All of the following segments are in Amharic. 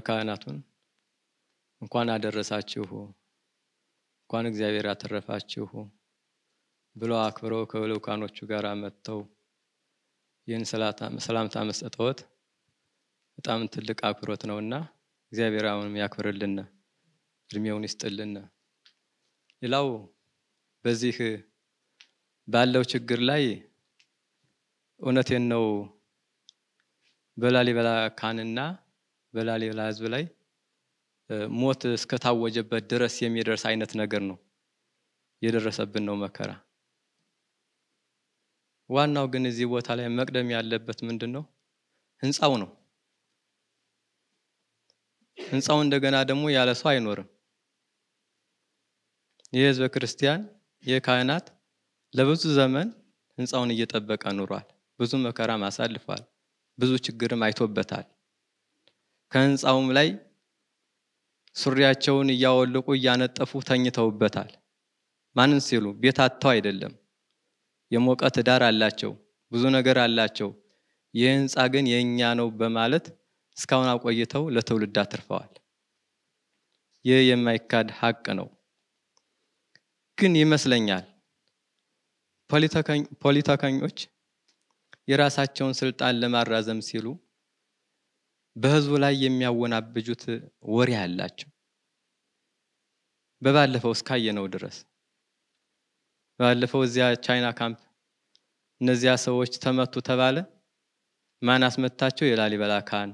ካህናቱን እንኳን አደረሳችሁ እንኳን እግዚአብሔር ያተረፋችሁ ብለው አክብረው ከልኡካኖቹ ጋር መጥተው ይህን ሰላምታ መስጠትዎት በጣም ትልቅ አክብሮት ነውና እግዚአብሔር አሁንም ያክብርልን፣ እድሜውን ይስጥልን። ሌላው በዚህ ባለው ችግር ላይ እውነቴን ነው በላሊበላ ካህንና በላሊበላ ሕዝብ ላይ ሞት እስከታወጀበት ድረስ የሚደርስ አይነት ነገር ነው የደረሰብን ነው መከራ። ዋናው ግን እዚህ ቦታ ላይ መቅደም ያለበት ምንድን ነው? ህንፃው ነው። ህንፃው እንደገና ደግሞ ያለ ሰው አይኖርም። የህዝበ ክርስቲያን የካህናት ለብዙ ዘመን ህንፃውን እየጠበቀ ኑሯል። ብዙ መከራም አሳልፏል። ብዙ ችግርም አይቶበታል። ከህንፃውም ላይ ሱሪያቸውን እያወለቁ እያነጠፉ ተኝተውበታል። ማንን ሲሉ ቤት አጥተው አይደለም። የሞቀ ትዳር አላቸው፣ ብዙ ነገር አላቸው። ይህ ህንፃ ግን የእኛ ነው በማለት እስካሁን አቆይተው ለትውልድ አትርፈዋል። ይህ የማይካድ ሀቅ ነው። ግን ይመስለኛል ፖለቲከኞች የራሳቸውን ስልጣን ለማራዘም ሲሉ በህዝቡ ላይ የሚያወናብጁት ወሬ አላቸው። በባለፈው እስካየነው ድረስ ባለፈው እዚያ ቻይና ካምፕ እነዚያ ሰዎች ተመቱ ተባለ። ማን አስመታቸው? የላሊበላ ካህን።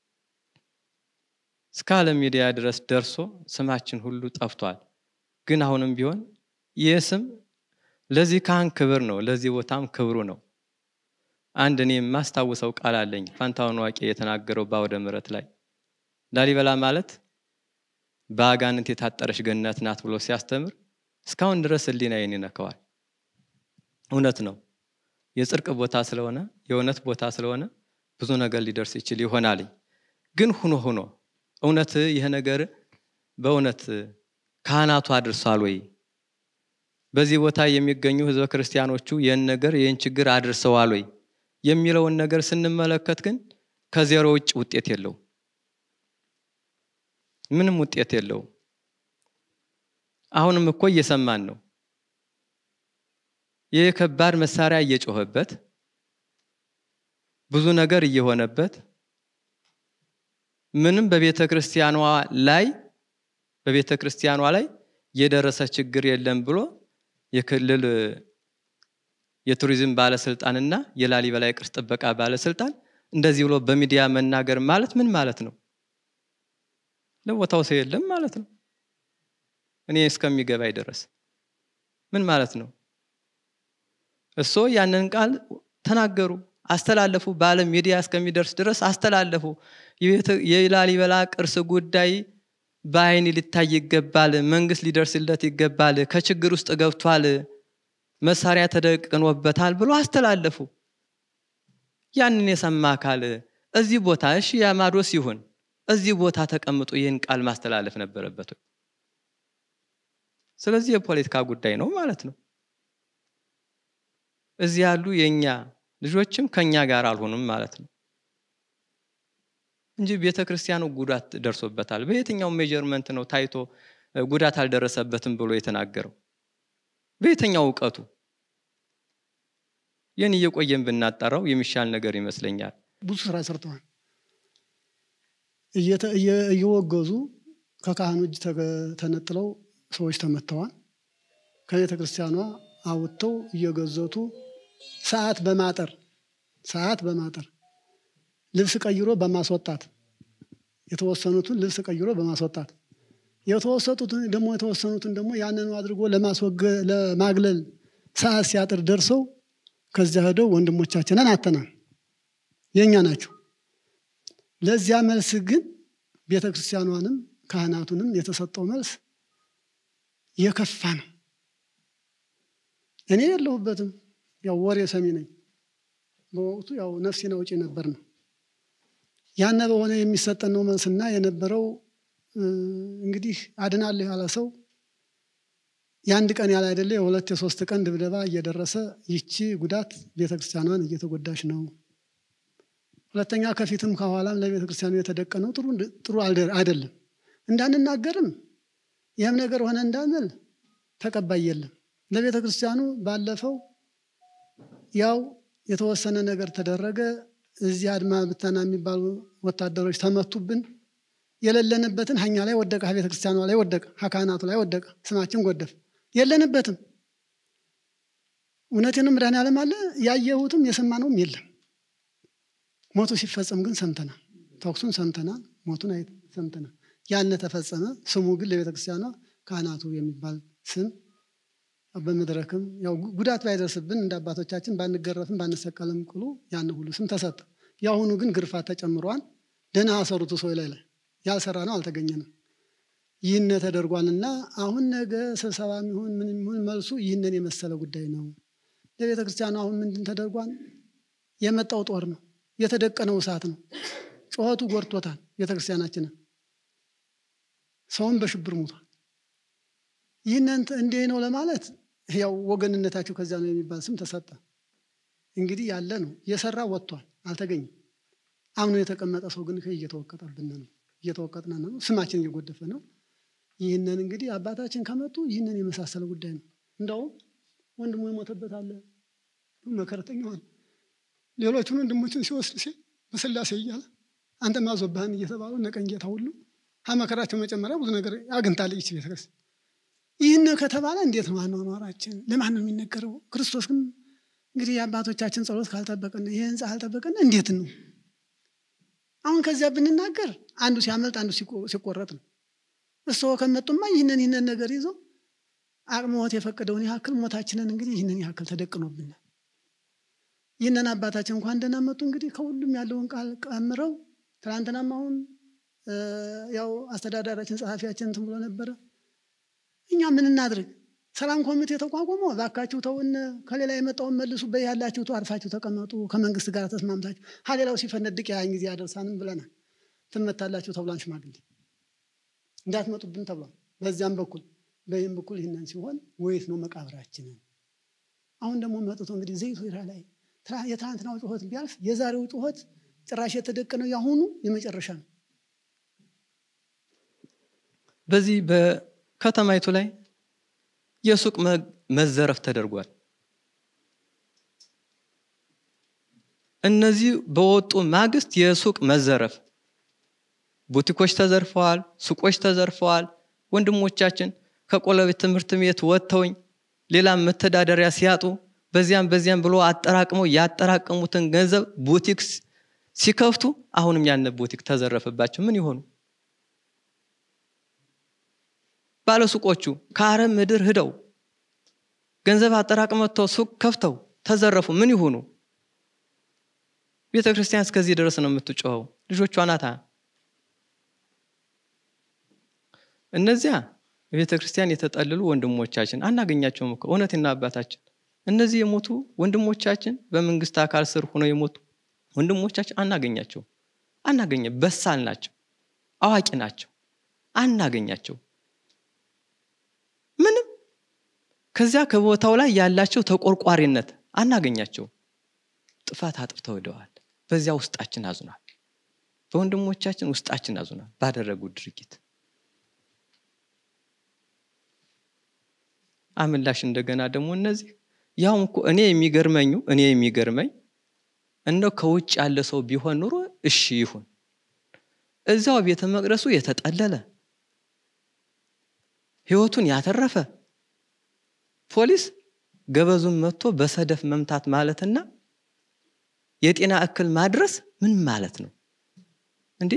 እስከ ዓለም ሚዲያ ድረስ ደርሶ ስማችን ሁሉ ጠፍቷል። ግን አሁንም ቢሆን ይህ ስም ለዚህ ካህን ክብር ነው፣ ለዚህ ቦታም ክብሩ ነው። አንድ እኔ የማስታውሰው ቃል አለኝ። ፋንታሁን ዋቄ የተናገረው በአውደ ምሕረት ላይ ላሊበላ ማለት በአጋንንት የታጠረች ገነት ናት ብሎ ሲያስተምር እስካሁን ድረስ ሕሊናዬን ይነካዋል። እውነት ነው። የጽድቅ ቦታ ስለሆነ የእውነት ቦታ ስለሆነ ብዙ ነገር ሊደርስ ይችል ይሆናል። ግን ሁኖ ሁኖ እውነት ይህ ነገር በእውነት ካህናቱ አድርሷል ወይ? በዚህ ቦታ የሚገኙ ህዝበ ክርስቲያኖቹ ይህን ነገር ይህን ችግር አድርሰዋል ወይ የሚለውን ነገር ስንመለከት ግን ከዜሮ ውጭ ውጤት የለው፣ ምንም ውጤት የለው። አሁንም እኮ እየሰማን ነው። ይህ ከባድ መሳሪያ እየጮኸበት ብዙ ነገር እየሆነበት ምንም በቤተ ክርስቲያኗ ላይ በቤተ ክርስቲያኗ ላይ የደረሰ ችግር የለም ብሎ የክልል የቱሪዝም ባለስልጣንና የላሊበላ የቅርስ ጥበቃ ባለስልጣን እንደዚህ ብሎ በሚዲያ መናገር ማለት ምን ማለት ነው? ለቦታው ሰው የለም ማለት ነው። እኔ እስከሚገባኝ ድረስ ምን ማለት ነው? እሶ ያንን ቃል ተናገሩ፣ አስተላለፉ። በዓለም ሚዲያ እስከሚደርስ ድረስ አስተላለፉ። የላሊበላ ቅርስ ጉዳይ በአይን ሊታይ ይገባል፣ መንግስት ሊደርስለት ይገባል፣ ከችግር ውስጥ ገብቷል፣ መሳሪያ ተደቅኖበታል ብሎ አስተላለፉ። ያንን የሰማ አካል እዚህ ቦታ እሺ ያማዶስ ይሁን እዚህ ቦታ ተቀምጦ ይህን ቃል ማስተላለፍ ነበረበት። ስለዚህ የፖለቲካ ጉዳይ ነው ማለት ነው። እዚህ ያሉ የእኛ ልጆችም ከኛ ጋር አልሆኑም ማለት ነው እንጂ ቤተ ክርስቲያኑ ጉዳት ደርሶበታል። በየትኛው ሜጀርመንት ነው ታይቶ ጉዳት አልደረሰበትም ብሎ የተናገረው? በየትኛው እውቀቱ? ይህን እየቆየን ብናጣራው የሚሻል ነገር ይመስለኛል። ብዙ ስራ ሰርተዋል። እየወገዙ ከካህኑ እጅ ተነጥለው ሰዎች ተመተዋል። ከቤተ ክርስቲያኗ አውጥተው እየገዘቱ ሰዓት በማጠር ሰዓት በማጠር ልብስ ቀይሮ በማስወጣት የተወሰኑትን ልብስ ቀይሮ በማስወጣት የተወሰጡትን ደግሞ የተወሰኑትን ደግሞ ያንኑ አድርጎ ለማግለል ሰዓት ሲያጥር ደርሰው ከዚያ ሄደው ወንድሞቻችንን አተናል። የእኛ ናቸው። ለዚያ መልስ ግን ቤተ ክርስቲያኗንም ካህናቱንም የተሰጠው መልስ የከፋ ነው። እኔ የለሁበትም፣ ያው ወሬ ሰሚ ነኝ። በወቅቱ ያው ነፍሴን አውጪ ነበር ነው ያነ በሆነ የሚሰጠን ነው መልስና የነበረው እንግዲህ አድናለሁ ያለ ሰው የአንድ ቀን ያለ አይደለ የሁለት የሶስት ቀን ድብደባ እየደረሰ ይቺ ጉዳት ቤተክርስቲያኗን እየተጎዳች ነው። ሁለተኛ ከፊትም ከኋላም ለቤተ ክርስቲያኑ የተደቀነው ጥሩ አይደለም። እንዳንናገርም ይህም ነገር ሆነ እንዳንል ተቀባይ የለም። ለቤተ ክርስቲያኑ ባለፈው ያው የተወሰነ ነገር ተደረገ። እዚህ አድማ ብተና የሚባሉ ወታደሮች ተመቱብን። የሌለንበትን ሀኛ ላይ ወደቀ፣ ቤተ ክርስቲያኗ ላይ ወደቀ፣ ካህናቱ ላይ ወደቀ። ስማችን ጎደፍ። የለንበትም። እውነቴን መድኃኔዓለም አለ። ያየሁትም የሰማነውም የለም። ሞቱ ሲፈጸም ግን ሰምተናል። ተኩሱን ሰምተናል። ሞቱን አይ ሰምተናል። ያነ ተፈጸመ። ስሙ ግን ለቤተ ክርስቲያኗ ካህናቱ የሚባል ስም በመድረክም ያው ጉዳት ባይደርስብን እንደ አባቶቻችን ባንገረፍም ባንሰቀልም ቅሉ ያን ሁሉ ስም ተሰጠ። የአሁኑ ግን ግርፋት ተጨምሯል። ደህና አሰሩት ሰው ላይ ላይ ያልሰራ ነው አልተገኘንም። ይህን ተደርጓልና አሁን ነገ ስብሰባ የሚሆን ምን የሚሆን መልሱ ይህንን የመሰለ ጉዳይ ነው። ለቤተ ክርስቲያኑ አሁን ምንድን ተደርጓል? የመጣው ጦር ነው፣ የተደቀነው እሳት ነው። ጩኸቱ ጎድቶታል ቤተ ክርስቲያናችንን። ሰውን በሽብር ሙቷል። ይህንን እንዲህ ነው ለማለት ያው ወገንነታቸው ከዚያ ነው የሚባል ስም ተሰጠ። እንግዲህ ያለ ነው የሰራ ወጥቷል፣ አልተገኘም። አምኖ የተቀመጠ ሰው ግን እየተወቀጠብን ነው፣ እየተወቀጥን ነው፣ ስማችን እየጎደፈ ነው። ይህንን እንግዲህ አባታችን ከመጡ ይህንን የመሳሰለ ጉዳይ ነው። እንደውም ወንድሙ የሞተበት አለ መከረተኛ ሆነ። ሌሎቹን ወንድሞችን ሲወስድ ሲል በስላሴ እያለ አንተ ማዞባህን እየተባሉ ነቀንጌታ ሁሉ ከመከራቸው መጨመሪያ ብዙ ነገር አግኝታለች ይች ቤተክርስቲያን። ይህን ከተባለ እንዴት ነው አኗኗራችን? ለማን ነው የሚነገረው? ክርስቶስ ግን እንግዲህ የአባቶቻችን ጸሎት ካልጠበቅን ይህ ህንፃ ካልጠበቅን እንዴት ነው? አሁን ከዚያ ብንናገር አንዱ ሲያመልጥ አንዱ ሲቆረጥ ነው። እርስዎ ከመጡማ ይህንን ይህንን ነገር ይዘው አቅመዎት የፈቀደውን ያክል ሞታችንን እንግዲህ ይህንን ያክል ተደቅኖብናል። ይህንን አባታችን እንኳን ደህና መጡ። እንግዲህ ከሁሉም ያለውን ቃል ቀምረው ትናንትናም አሁን ያው አስተዳዳሪያችን ጸሐፊያችን እንትን ብሎ ነበረ። እኛ ምን እናድርግ? ሰላም ኮሚቴ ተቋቁሞ እባካችሁ ተውን፣ ከሌላ የመጣውን መልሱ፣ በይ ያላችሁ አርፋችሁ ተቀመጡ፣ ከመንግስት ጋር ተስማምታችሁ ሀሌላው ሲፈነድቅ ያን ጊዜ ያደርሳንም ብለናል። ትመታላችሁ ተብሏን ሽማግሌ እንዳትመጡብን ተብሏል። በዚያም በኩል በይህም በኩል ይህንን ሲሆን ወይት ነው መቃብራችንን? አሁን ደግሞ መጥቶ እንግዲህ ዘይቱ ይራ ላይ የትናንትናው ጩኸት ቢያልፍ የዛሬው ጩኸት ጭራሽ የተደቀነው ያሁኑ የመጨረሻ ነው። በዚህ በከተማይቱ ላይ የሱቅ መዘረፍ ተደርጓል። እነዚህ በወጡ ማግስት የሱቅ መዘረፍ፣ ቡቲኮች ተዘርፈዋል፣ ሱቆች ተዘርፈዋል። ወንድሞቻችን ከቆለቤት ትምህርት ቤት ወጥተውኝ ሌላም መተዳደሪያ ሲያጡ በዚያም በዚያም ብሎ አጠራቅመው ያጠራቀሙትን ገንዘብ ቡቲክ ሲከፍቱ አሁንም ያነ ቡቲክ ተዘረፈባቸው። ምን ይሆኑ? ባለሱቆቹ ከአረብ ምድር ሂደው ገንዘብ አጠራቅመው ሱቅ ከፍተው ተዘረፉ። ምን ይሆኑ? ቤተ ክርስቲያን እስከዚህ ድረስ ነው የምትጮኸው። ልጆቿ ናታ። እነዚያ ቤተ ክርስቲያን የተጠልሉ ወንድሞቻችን አናገኛቸውም እኮ እውነትና አባታችን እነዚህ የሞቱ ወንድሞቻችን በመንግስት አካል ስር ሆነው የሞቱ ወንድሞቻችን አናገኛቸው አናገኘ በሳል ናቸው፣ አዋቂ ናቸው። አናገኛቸው ምንም ከዚያ ከቦታው ላይ ያላቸው ተቆርቋሪነት አናገኛቸው። ጥፋት አጥፍተው ሄደዋል። በዚያ ውስጣችን አዝኗል። በወንድሞቻችን ውስጣችን አዝኗል ባደረጉት ድርጊት አምላሽ እንደገና ደግሞ እነዚህ ያውም እኮ እኔ የሚገርመኙ እኔ የሚገርመኝ እንደው ከውጭ ያለ ሰው ቢሆን ኑሮ እሺ ይሁን። እዚያው ቤተ መቅደሱ የተጠለለ ህይወቱን ያተረፈ ፖሊስ ገበዙን መጥቶ በሰደፍ መምታት ማለትና የጤና እክል ማድረስ ምን ማለት ነው እንዴ?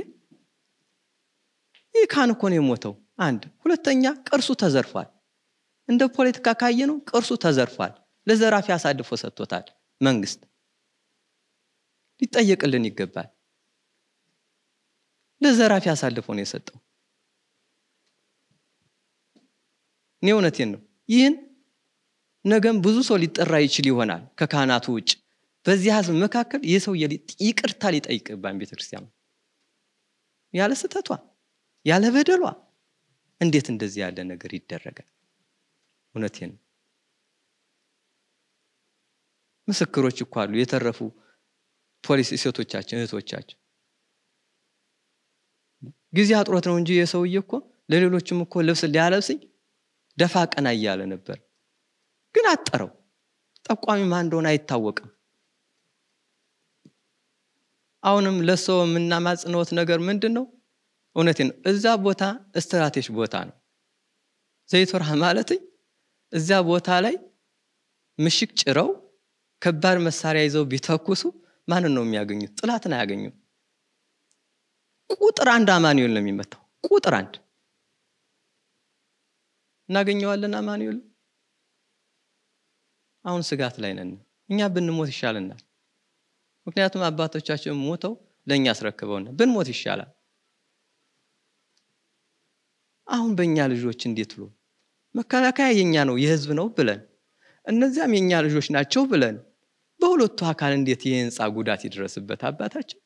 ይህ ካህን እኮ ነው የሞተው። አንድ ሁለተኛ ቅርሱ ተዘርፏል። እንደ ፖለቲካ ካየነው ቅርሱ ተዘርፏል። ለዘራፊ አሳልፎ ሰጥቶታል መንግስት። ሊጠየቅልን ይገባል። ለዘራፊ አሳልፎ ነው የሰጠው። እኔ እውነቴን ነው። ይህን ነገም ብዙ ሰው ሊጠራ ይችል ይሆናል ከካህናቱ ውጭ። በዚህ ህዝብ መካከል ይህ ሰው ይቅርታ ሊጠይቅባን ቤተክርስቲያኑ ያለ ስህተቷ ያለ በደሏ እንዴት እንደዚህ ያለ ነገር ይደረጋል? እውነቴን ነው። ምስክሮች እኮ አሉ፣ የተረፉ ፖሊስ ሴቶቻችን እህቶቻችን ጊዜ አጥሮት ነው እንጂ የሰውዬ እኮ ለሌሎችም እኮ ልብስ ሊያለብስኝ ደፋ ቀና እያለ ነበር ግን አጠረው ጠቋሚ ማን እንደሆነ አይታወቅም አሁንም ለሰው የምናማጽነውት ነገር ምንድን ነው እውነቴ ነው እዛ ቦታ ስትራቴጅ ቦታ ነው ዘይቶርሃ ማለትኝ እዚያ ቦታ ላይ ምሽግ ጭረው ከባድ መሳሪያ ይዘው ቢተኩሱ ማንን ነው የሚያገኙት ጥላትን አያገኙም ቁጥር አንድ አማኑኤል ነው የሚመታው ቁጥር አንድ እናገኘዋለን አማኑኤል አሁን ስጋት ላይ ነን እኛ ብንሞት ይሻልናል ምክንያቱም አባቶቻችን ሞተው ለእኛ አስረክበውና ብንሞት ይሻላል አሁን በእኛ ልጆች እንዴት ብሎ መከላከያ የኛ ነው የህዝብ ነው ብለን እነዚያም የኛ ልጆች ናቸው ብለን በሁለቱ አካል እንዴት የህንፃ ጉዳት ይድረስበት አባታችን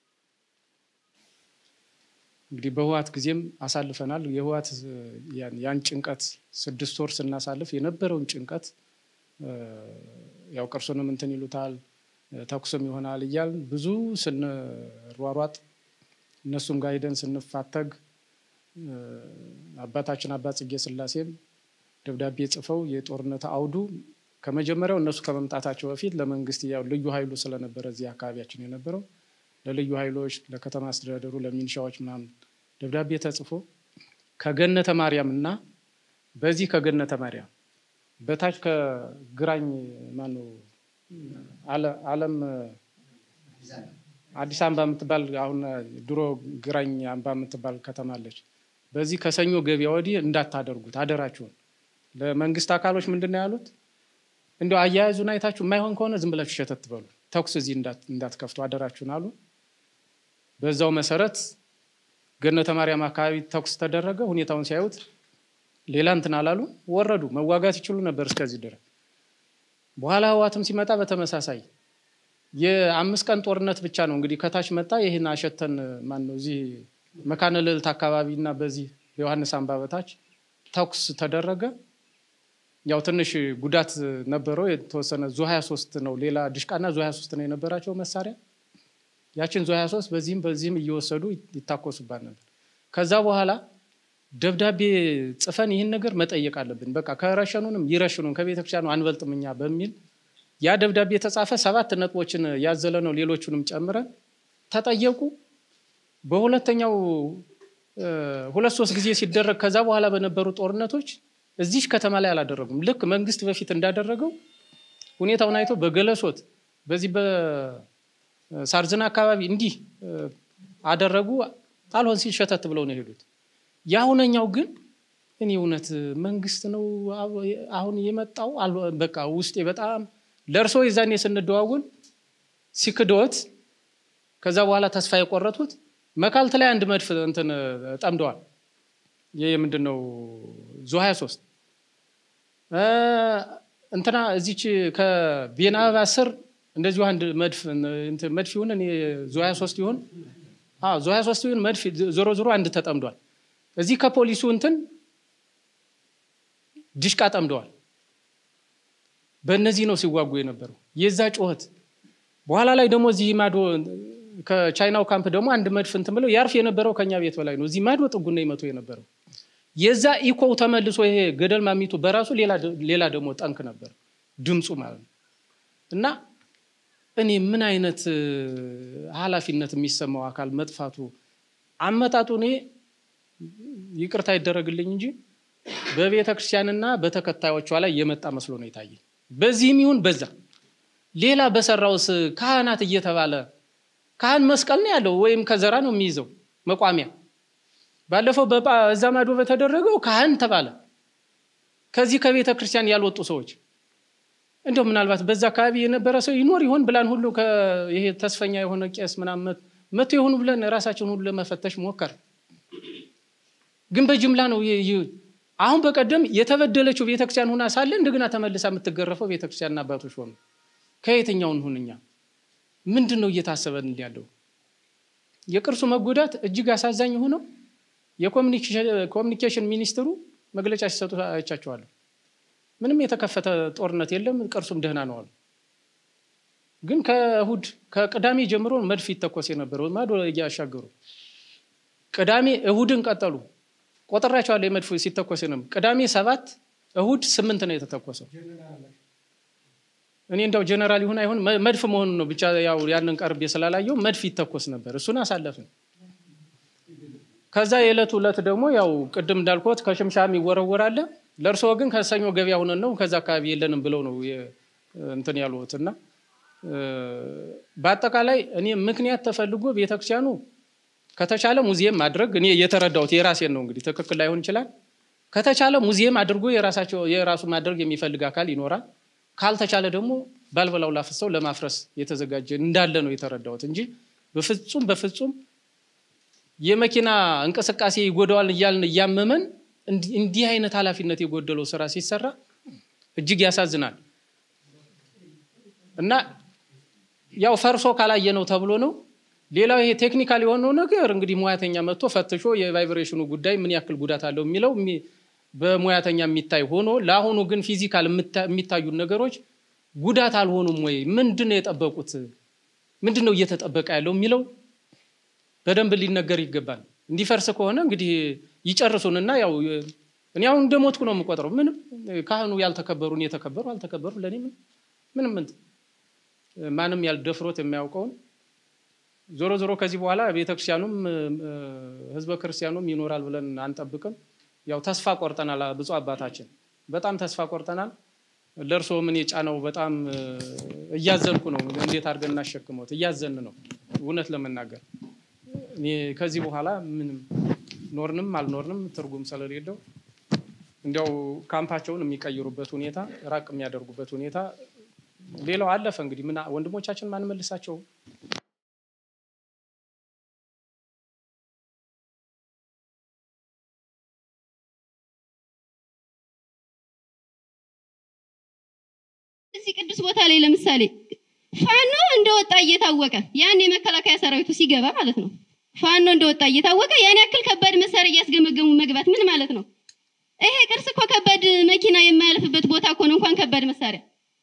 እንግዲህ በህዋት ጊዜም አሳልፈናል የህዋት ያን ጭንቀት ስድስት ወር ስናሳልፍ የነበረውን ጭንቀት ያው ቅርሱንም እንትን ይሉታል ተኩስም ይሆናል እያል ብዙ ስንሯሯጥ እነሱም ጋር ሄደን ስንፋተግ አባታችን አባ ጽጌ ስላሴም ደብዳቤ ጽፈው የጦርነት አውዱ ከመጀመሪያው እነሱ ከመምጣታቸው በፊት ለመንግስት ያው ልዩ ኃይሉ ስለነበረ እዚህ አካባቢያችን የነበረው ለልዩ ኃይሎች ለከተማ አስተዳደሩ ለሚኒሻዎች ምናምን ደብዳቤ ተጽፎ ከገነተ ማርያም እና በዚህ ከገነተ ማርያም በታች ከግራኝ ማነው አለም አዲስ አበባ የምትባል አሁን ድሮ ግራኝ አምባ የምትባል ከተማ አለች። በዚህ ከሰኞ ገበያ ወዲህ እንዳታደርጉት አደራችሁን። ለመንግስት አካሎች ምንድን ነው ያሉት? እንዲያው አያያዙን አይታችሁ የማይሆን ከሆነ ዝም ብላችሁ ሸተት በሉ፣ ተኩስ እዚህ እንዳትከፍቱ አደራችሁን አሉ። በዛው መሰረት ገነተ ማርያም አካባቢ ተኩስ ተደረገ። ሁኔታውን ሲያዩት ሌላ እንትን አላሉ፣ ወረዱ። መዋጋት ይችሉ ነበር እስከዚህ ድረስ። በኋላ ህዋትም ሲመጣ በተመሳሳይ የአምስት ቀን ጦርነት ብቻ ነው እንግዲህ ከታች መጣ። ይህን አሸተን ማን ነው እዚህ መካነ ልዕልት አካባቢ እና በዚህ በዮሐንስ አምባ በታች ተኩስ ተደረገ። ያው ትንሽ ጉዳት ነበረው የተወሰነ ዙ 23 ነው ሌላ ድሽቃና ዙ 23 ነው የነበራቸው መሳሪያ። ያችን ዙ 23 በዚህም በዚህም እየወሰዱ ይታኮሱባት ነበር። ከዛ በኋላ ደብዳቤ ጽፈን ይህን ነገር መጠየቅ አለብን፣ በቃ ከረሸኑንም ይረሽኑን ከቤተክርስቲያኑ አንበልጥም እኛ በሚል ያ ደብዳቤ የተጻፈ ሰባት ነጥቦችን ያዘለ ነው። ሌሎቹንም ጨምረን ተጠየቁ። በሁለተኛው ሁለት ሶስት ጊዜ ሲደረግ ከዛ በኋላ በነበሩ ጦርነቶች እዚች ከተማ ላይ አላደረጉም። ልክ መንግስት በፊት እንዳደረገው ሁኔታውን አይተው በገለሶት በዚህ በሳርዝና አካባቢ እንዲህ አደረጉ። አልሆን ሲል ሸተት ብለው ነው የሄዱት። የአሁነኛው ግን እኔ እውነት መንግስት ነው አሁን የመጣው በቃ ውስጤ በጣም ለእርሶ የዛኔ ስንደዋውል ሲክዶት ከዛ በኋላ ተስፋ የቆረጡት መካልት ላይ አንድ መድፍ እንትን ጠምደዋል። ይህ ምንድን ነው ዙ 23 እንትና እዚች ከቤና አበባ ስር እንደዚሁ አንድ መድፍ መድፍ ይሁን እኔ ዙ 23 ይሁን ዙ 23 ይሁን መድፍ ዞሮ ዞሮ አንድ ተጠምዷል። እዚህ ከፖሊሱ እንትን ድሽቃ ጠምደዋል። በእነዚህ ነው ሲዋጉ የነበረው የዛ ጩኸት። በኋላ ላይ ደግሞ እዚህ ማዶ ከቻይናው ካምፕ ደግሞ አንድ መድፍ እንትን ብለው ያርፍ የነበረው ከኛ ቤት በላይ ነው። እዚህ ማዶ ጥጉን ነው ይመቱ የነበረው። የዛ ኢኮው ተመልሶ ይሄ ገደል ማሚቱ በራሱ ሌላ ደግሞ ጠንክ ነበር ድምፁ ማለት ነው። እና እኔ ምን አይነት ኃላፊነት የሚሰማው አካል መጥፋቱ አመጣጡ እኔ ይቅርታ ይደረግልኝ እንጂ በቤተ ክርስቲያንና በተከታዮቿ ላይ የመጣ መስሎ ነው የታየኝ። በዚህም ይሁን በዛ ሌላ በሰራውስ ካህናት እየተባለ ካህን መስቀል ነው ያለው ወይም ከዘራ ነው የሚይዘው መቋሚያ። ባለፈው በዛ ማዶ በተደረገው ካህን ተባለ። ከዚህ ከቤተ ክርስቲያን ያልወጡ ሰዎች እንደው ምናልባት በዛ አካባቢ የነበረ ሰው ይኖር ይሆን ብላን ሁሉ ይሄ ተስፈኛ የሆነ ቄስ ምናምን መቶ የሆኑ ብለን ራሳችን ሁሉ ለመፈተሽ ሞከር። ግን በጅምላ ነው አሁን በቀደም የተበደለችው ቤተክርስቲያን ሁና ሳለ እንደገና ተመልሳ የምትገረፈው ቤተክርስቲያን አባቶች ሆኑ። ከየትኛውን ሁን እኛ ምንድን ነው እየታሰበን ያለው? የቅርሱ መጎዳት እጅግ አሳዛኝ የሆነው የኮሚኒኬሽን ሚኒስትሩ መግለጫ ሲሰጡ አይቻቸዋለሁ። ምንም የተከፈተ ጦርነት የለም፣ ቅርሱም ደህና ነው አሉ። ግን ከእሁድ ከቅዳሜ ጀምሮ መድፍ ይተኮስ የነበረው ማዶ እያሻገሩ ቅዳሜ እሁድን ቀጠሉ። ቆጥሬያቸዋለሁ። የመድፍ ሲተኮስ ነበር። ቅዳሜ ሰባት እሁድ ስምንት ነው የተተኮሰው። እኔ እንደው ጀነራል ይሁን አይሁን መድፍ መሆኑን ነው ብቻ ያው ያንን ቀርቤ ስላላየው መድፍ ይተኮስ ነበር። እሱን አሳለፍን። ከዛ የዕለቱ ዕለት ደግሞ ያው ቅድም እንዳልኩት ከሽምሻም ይወረወራል። ለእርስዎ ግን ከሰኞ ገበያ ሁነን ነው ከዛ አካባቢ የለንም ብለው ነው እንትን ያሉት እና በአጠቃላይ እኔ ምክንያት ተፈልጎ ቤተክርስቲያኑ ከተቻለ ሙዚየም ማድረግ እኔ የተረዳሁት የራሴን ነው እንግዲህ ትክክል ላይሆን ይችላል። ከተቻለ ሙዚየም አድርጎ የራሳቸው የራሱ ማድረግ የሚፈልግ አካል ይኖራል። ካልተቻለ ደግሞ ባልበላው ላፍሰው ለማፍረስ የተዘጋጀ እንዳለ ነው የተረዳሁት እንጂ በፍጹም በፍጹም የመኪና እንቅስቃሴ ይጎዳዋል እያልን እያመመን እንዲህ አይነት ኃላፊነት የጎደለው ስራ ሲሰራ እጅግ ያሳዝናል እና ያው ፈርሶ ካላየ ነው ተብሎ ነው። ሌላው ይሄ ቴክኒካል የሆነው ነገር እንግዲህ ሙያተኛ መጥቶ ፈትሾ የቫይብሬሽኑ ጉዳይ ምን ያክል ጉዳት አለው የሚለው በሙያተኛ የሚታይ ሆኖ ለአሁኑ ግን ፊዚካል የሚታዩ ነገሮች ጉዳት አልሆኑም ወይ? ምንድን ነው የጠበቁት? ምንድን ነው እየተጠበቀ ያለው የሚለው በደንብ ሊነገር ይገባል። እንዲፈርስ ከሆነ እንግዲህ ይጨርሱንና ያው እኔ አሁን እንደሞትኩ ነው የምቆጥረው። ምንም ካህኑ ያልተከበሩ እኔ የተከበሩ አልተከበሩ ለእኔ ምንም ማንም ያልደፍሮት የማያውቀውን ዞሮ ዞሮ ከዚህ በኋላ ቤተክርስቲያኑም ህዝበ ክርስቲያኑም ይኖራል ብለን አንጠብቅም። ያው ተስፋ ቆርጠናል። ብፁዕ አባታችን በጣም ተስፋ ቆርጠናል። ለእርስዎ ምን የጫነው በጣም እያዘንኩ ነው። እንዴት አድርገን እናሸክመት እያዘን ነው እውነት ለመናገር እኔ ከዚህ በኋላ ምንም ኖርንም አልኖርንም ትርጉም ስለሌለው እንዲያው ካምፓቸውን የሚቀይሩበት ሁኔታ ራቅ የሚያደርጉበት ሁኔታ ሌላው አለፈ። እንግዲህ ምን ወንድሞቻችን ማንመልሳቸው እዚህ ቅዱስ ቦታ ላይ ለምሳሌ ፋኖ እንደወጣ እየታወቀ ያን የመከላከያ ሰራዊቱ ሲገባ ማለት ነው። ፋኖ እንደወጣ እየታወቀ ያን ያክል ከባድ መሳሪያ እያስገመገሙ መግባት ምን ማለት ነው? ይሄ ቅርስ እኮ ከባድ መኪና የማያልፍበት ቦታ እኮ ነው፣ እንኳን ከባድ መሳሪያ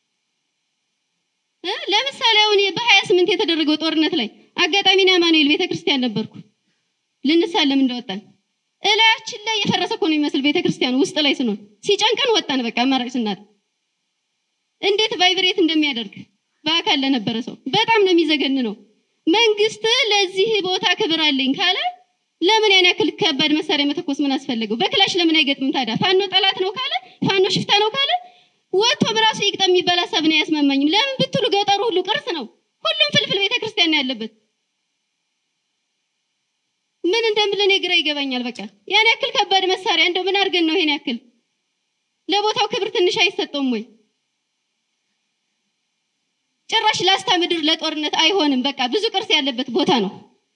እ ለምሳሌ አሁን በሀያ ስምንት የተደረገው ጦርነት ላይ አጋጣሚ ነው አማኑኤል ቤተክርስቲያን ነበርኩ ልንሳለም እንደወጣን እላያችን ላይ የፈረሰ እኮ ነው የሚመስል ቤተክርስቲያኑ ውስጥ ላይ ስንሆን ሲጨንቀን ወጣን። በቃ አማራጭ ስናት እንዴት ቫይብሬት እንደሚያደርግ በአካል ለነበረ ሰው በጣም ነው የሚዘገን ነው። መንግስት ለዚህ ቦታ ክብር አለኝ ካለ ለምን ያን ያክል ከባድ መሳሪያ መተኮስ ምን አስፈለገው? በክላሽ ለምን አይገጥምም ታዲያ? ፋኖ ጠላት ነው ካለ ፋኖ ሽፍታ ነው ካለ ወጥቶ በራሱ ይግጠም የሚባል ሀሳብ ነው አያስማማኝም። ለምን ብትሉ ገጠሩ ሁሉ ቅርስ ነው። ሁሉም ፍልፍል ቤተክርስቲያን ነው ያለበት። ምን እንደምልን ግራ ይገባኛል። በቃ ያን ያክል ከባድ መሳሪያ እንደው ምን አድርገን ነው ይሄን ያክል ለቦታው ክብር ትንሽ አይሰጠውም ወይ? ጭራሽ ላስታ ምድር ለጦርነት አይሆንም። በቃ ብዙ ቅርስ ያለበት ቦታ ነው።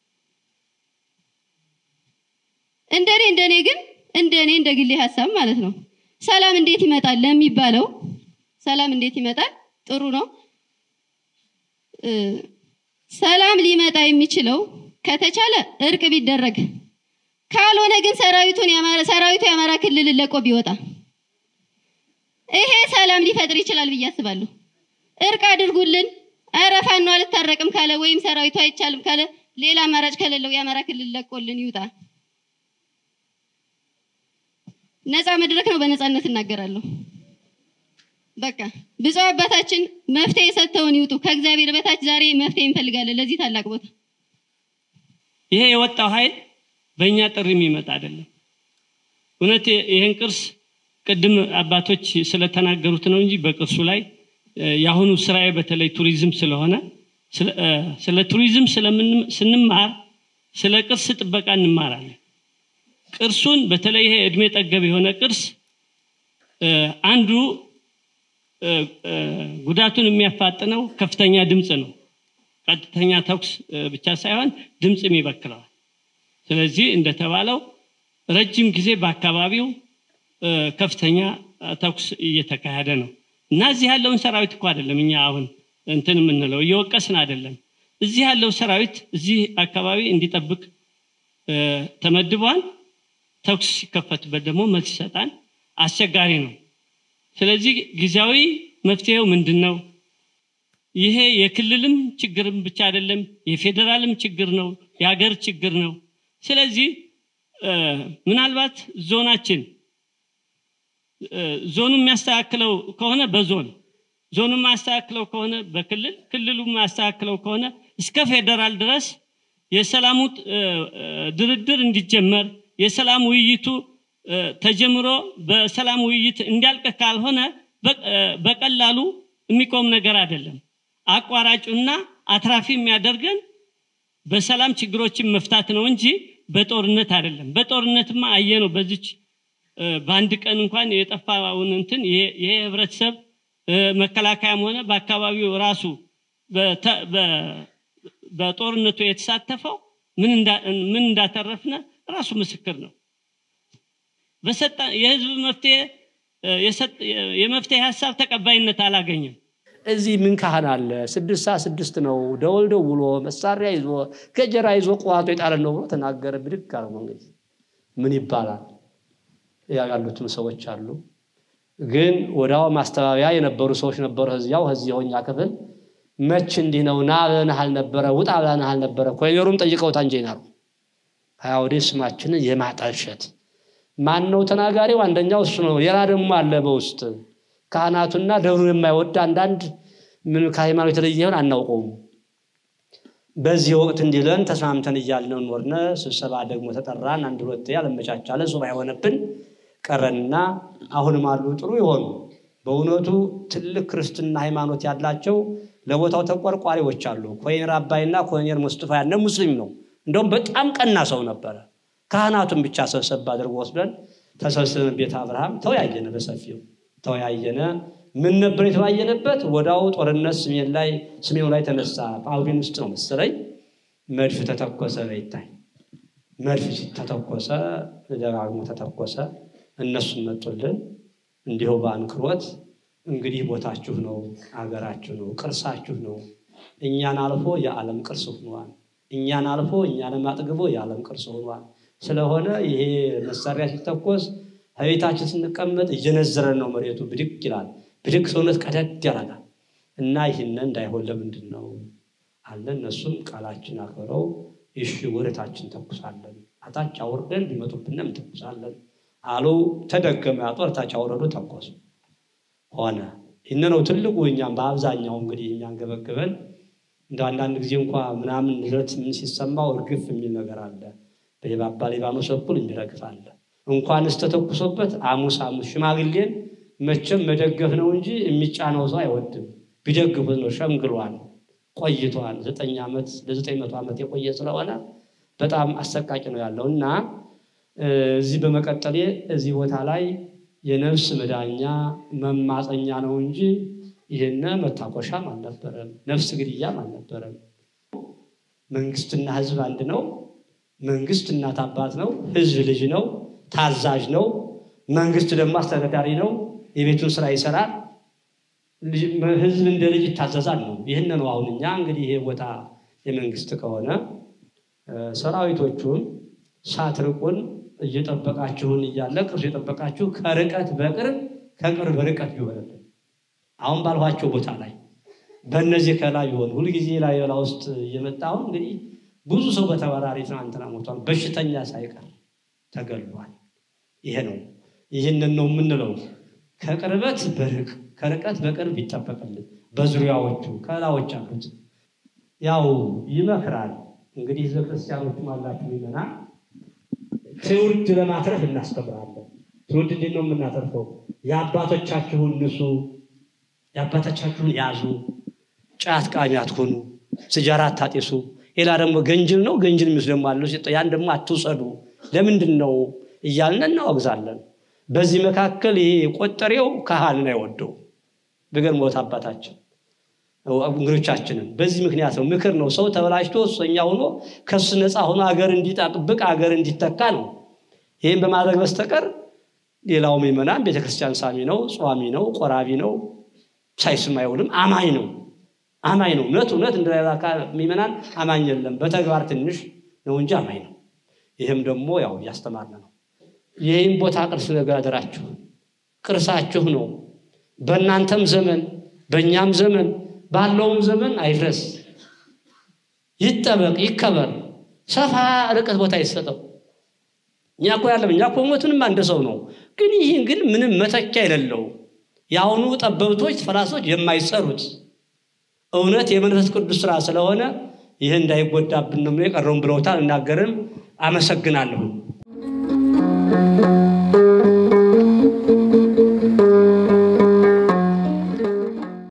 እንደኔ እንደኔ ግን እንደኔ እንደ ግሌ ሀሳብ ማለት ነው ሰላም እንዴት ይመጣል ለሚባለው ሰላም እንዴት ይመጣል? ጥሩ ነው። ሰላም ሊመጣ የሚችለው ከተቻለ እርቅ ቢደረግ፣ ካልሆነ ግን ሰራዊቱን ያማረ ሰራዊቱ የአማራ ክልል ለቆ ቢወጣ ይሄ ሰላም ሊፈጥር ይችላል ብዬ አስባለሁ። እርቅ አድርጉልን። ኧረ ፋኖ አልታረቅም ካለ ወይም ሰራዊቱ አይቻልም ካለ ሌላ አማራጭ ከሌለው የአማራ ክልል ለቆልን ይውጣ። ነፃ መድረክ ነው። በነፃነት እናገራለሁ። በቃ ብፁዕ አባታችን መፍትሄ ሰጥተውን ይውጡ። ከእግዚአብሔር በታች ዛሬ መፍትሄ እንፈልጋለን ለዚህ ታላቅ ቦታ። ይሄ የወጣው ኃይል በእኛ ጥሪ የሚመጣ አይደለም። እውነት ይህን ቅርስ ቅድም አባቶች ስለተናገሩት ነው እንጂ በቅርሱ ላይ የአሁኑ ስራዬ በተለይ ቱሪዝም ስለሆነ ስለ ቱሪዝም ስንማር ስለ ቅርስ ጥበቃ እንማራለን። ቅርሱን በተለይ ይሄ እድሜ ጠገብ የሆነ ቅርስ አንዱ ጉዳቱን የሚያፋጥነው ከፍተኛ ድምፅ ነው። ቀጥተኛ ተኩስ ብቻ ሳይሆን ድምፅም ይበክለዋል። ስለዚህ እንደተባለው ረጅም ጊዜ በአካባቢው ከፍተኛ ተኩስ እየተካሄደ ነው እና እዚህ ያለውን ሰራዊት እኮ አይደለም እኛ አሁን እንትን የምንለው እየወቀስን አይደለም። እዚህ ያለው ሰራዊት እዚህ አካባቢ እንዲጠብቅ ተመድቧል። ተኩስ ሲከፈትበት ደግሞ መልስ ይሰጣል። አስቸጋሪ ነው። ስለዚህ ጊዜያዊ መፍትሄው ምንድን ነው? ይሄ የክልልም ችግርም ብቻ አይደለም፣ የፌዴራልም ችግር ነው፣ የሀገር ችግር ነው። ስለዚህ ምናልባት ዞናችን ዞኑ የሚያስተካክለው ከሆነ በዞን ዞኑ የማያስተካክለው ከሆነ በክልል ክልሉ የማያስተካክለው ከሆነ እስከ ፌዴራል ድረስ የሰላሙ ድርድር እንዲጀመር የሰላም ውይይቱ ተጀምሮ በሰላም ውይይት እንዲያልቅ ካልሆነ በቀላሉ የሚቆም ነገር አይደለም። አቋራጩና አትራፊ የሚያደርገን በሰላም ችግሮችን መፍታት ነው እንጂ በጦርነት አይደለም። በጦርነትማ አየ ነው። በዚች በአንድ ቀን እንኳን የጠፋውን እንትን ይሄ ህብረተሰብ መከላከያም ሆነ በአካባቢው ራሱ በጦርነቱ የተሳተፈው ምን እንዳተረፍነ ራሱ ምስክር ነው። በሰጠ የህዝብ መፍትሄ የመፍትሄ ሀሳብ ተቀባይነት አላገኘም። እዚህ ምን ካህን አለ? ስድስት ሰዓት ስድስት ነው ደወል ደውሎ መሳሪያ ይዞ ገጀራ ይዞ ቋቶ የጣለን ነው ብሎ ተናገረ። ብድግ አለ መንገድ ምን ይባላል? ያሉትም ሰዎች አሉ። ግን ወዲያው ማስተባበያ የነበሩ ሰዎች ነበሩ። እዚያው እዚህ የሆኛ ክፍል መች እንዲህ ነው ና ብለንህ አልነበረ ውጣ ብለንህ አልነበረ ኮሎኔሉም ጠይቀውት አንጀናሩ ሀያ ወደ ስማችንን የማጠልሸት ማን ነው ተናጋሪው? አንደኛው እሱ ነው። ሌላ ደግሞ አለ በውስጥ ካህናቱና ደብሩን የማይወድ አንዳንድ ምን ከሃይማኖት የተለየ ይሆን አናውቀውም። በዚህ ወቅት እንዲለን ተስማምተን እያልን ኖርነ። ስብሰባ ደግሞ ተጠራን። አንድ ሁለት ያለመቻቻለ ሱባ የሆነብን ቀረንና አሁንም አሉ ጥሩ የሆኑ በእውነቱ ትልቅ ክርስትና ሃይማኖት ያላቸው ለቦታው ተቆርቋሪዎች አሉ። ኮሎኔል አባይና ኮሎኔል ሙስጥፋ ያነ ሙስሊም ነው። እንደውም በጣም ቀና ሰው ነበረ። ካህናቱን ብቻ ሰብሰብ አድርጎ ወስደን ተሰብስበን ቤተ አብርሃም ተወያየነ፣ በሰፊው ተወያየነ። ምን ነበር የተወያየነበት? ወዳው ጦርነት ስሜን ላይ ስሜኑ ላይ ተነሳ። ጳጉሜን ውስጥ ነው መሰለኝ መድፍ ተተኮሰ። በይታይ መድፍ ተተኮሰ፣ ደጋግሞ ተተኮሰ። እነሱም መጡልን እንዲሁ በአንክሮት እንግዲህ ቦታችሁ ነው፣ አገራችሁ ነው፣ ቅርሳችሁ ነው። እኛን አልፎ የዓለም ቅርስ ሆኗል። እኛን አልፎ እኛንም አጥግቦ የዓለም ቅርስ ሆኗል። ስለሆነ ይሄ መሳሪያ ሲተኮስ ከቤታችን ስንቀመጥ እየነዘረን ነው፣ መሬቱ ብድግ ይላል። ብድግ ሰውነት ቀደድ ያደርጋል እና ይህንን እንዳይሆን ለምንድን ነው አለ። እነሱም ቃላችን አክብረው እሺ ወደታችን ተኩሳለን፣ አታች አውርደን ቢመጡብንም ተኩሳለን አሉ። ተደገመ። ጦር ታች አውረዱ፣ ተኮሱ። ሆነ። ይህን ነው ትልቁ እኛም በአብዛኛው እንግዲህ የሚያንገበግበን እንደ አንዳንድ ጊዜ እንኳ ምናምን ለት ምን ሲሰማው እርግፍ የሚል ነገር አለ። በየባባ ሊባኖስ በኩል የሚረግፍ አለ። እንኳንስ ተተኩሶበት አሙስ አሙስ ሽማግሌን መቼም መደገፍ ነው እንጂ የሚጫነው ሰው አይወድም። ቢደግፉት ነው። ሸምግሏል፣ ቆይቷል። ዘጠኝ ዓመት ለዘጠኝ መቶ ዓመት የቆየ ስለሆነ በጣም አሰቃቂ ነው ያለው እና እዚህ በመቀጠሌ እዚህ ቦታ ላይ የነፍስ መዳኛ መማፀኛ ነው እንጂ ይህነ መታኮሻም አልነበረም፣ ነፍስ ግድያም አልነበረም። መንግስትና ህዝብ አንድ ነው። መንግስት እናት አባት ነው። ህዝብ ልጅ ነው፣ ታዛዥ ነው። መንግስት ደግሞ አስተዳዳሪ ነው፣ የቤቱን ስራ ይሰራል። ህዝብ እንደ ልጅ ይታዘዛል ነው። ይህን ነው አሁን እኛ እንግዲህ ይሄ ቦታ የመንግስት ከሆነ ሰራዊቶቹን ሳትርቁን እየጠበቃችሁን እያለ ቅርስ የጠበቃችሁ ከርቀት በቅርብ ከቅርብ ርቀት ቢሆንልን አሁን ባልኋቸው ቦታ ላይ በእነዚህ ከላይ ቢሆን ሁልጊዜ ላይ ላ ውስጥ እየመጣሁ እንግዲህ ብዙ ሰው በተበራሪ ትናንትና ሞቷል። በሽተኛ ሳይቀር ተገሏል። ይሄ ነው ይህንን ነው የምንለው። ከቅርበት በርቅ ከርቀት በቅርብ ይጠበቅልን። በዙሪያዎቹ ከላዎች አሉት ያው ይመክራል። እንግዲህ ህዝበ ክርስቲያኖችም አላችሁ ይመና ትውልድ ለማትረፍ እናስተምራለን። ትውልድ እንዴት ነው የምናተርፈው? የአባቶቻችሁን ንሱ፣ የአባቶቻችሁን ያዙ፣ ጫት ቃሚ አትሆኑ፣ ስጃራ አታጤሱ። ሌላ ደግሞ ገንጅል ነው ገንጅል የሚወስድ ደግሞ አለ። ያን ደግሞ አትውሰዱ። ለምንድን ነው እያልን እናወግዛለን። በዚህ መካከል ይሄ ቆጠሬው ካህንን አይወደው ብገርሞት አባታችን እንግዶቻችንም በዚህ ምክንያት ነው። ምክር ነው። ሰው ተበላሽቶ እሰኛ ሆኖ ከሱ ነፃ ሆኖ አገር እንዲጠብቅ አገር እንዲተካ ነው። ይህም በማድረግ በስተቀር ሌላው ምዕመናን ቤተክርስቲያን ሳሚ ነው፣ ጿሚ ነው፣ ቆራቢ ነው፣ ሳይስም አይውልም። አማኝ ነው አማኝ ነው። እውነት እውነት እንደ ሌላ ምዕመናን አማኝ የለም። በተግባር ትንሽ ነው እንጂ አማኝ ነው። ይህም ደግሞ ያው እያስተማርን ነው። ይህም ቦታ ቅርስ ነገር አደራችሁ፣ ቅርሳችሁ ነው። በእናንተም ዘመን በእኛም ዘመን ባለውም ዘመን አይፍረስ፣ ይጠበቅ፣ ይከበር፣ ሰፋ ርቀት ቦታ ይሰጠው። እኛ እኮ ያለም እኛ እኮ ሞትንም አንድ ሰው ነው። ግን ይህን ግን ምንም መተኪያ የሌለው የአሁኑ ጠበብቶች ፈላሶች የማይሰሩት እውነት የመንፈስ ቅዱስ ስራ ስለሆነ ይህ እንዳይጎዳብን ነው የቀረውን ብለውታል። እናገርም። አመሰግናለሁ።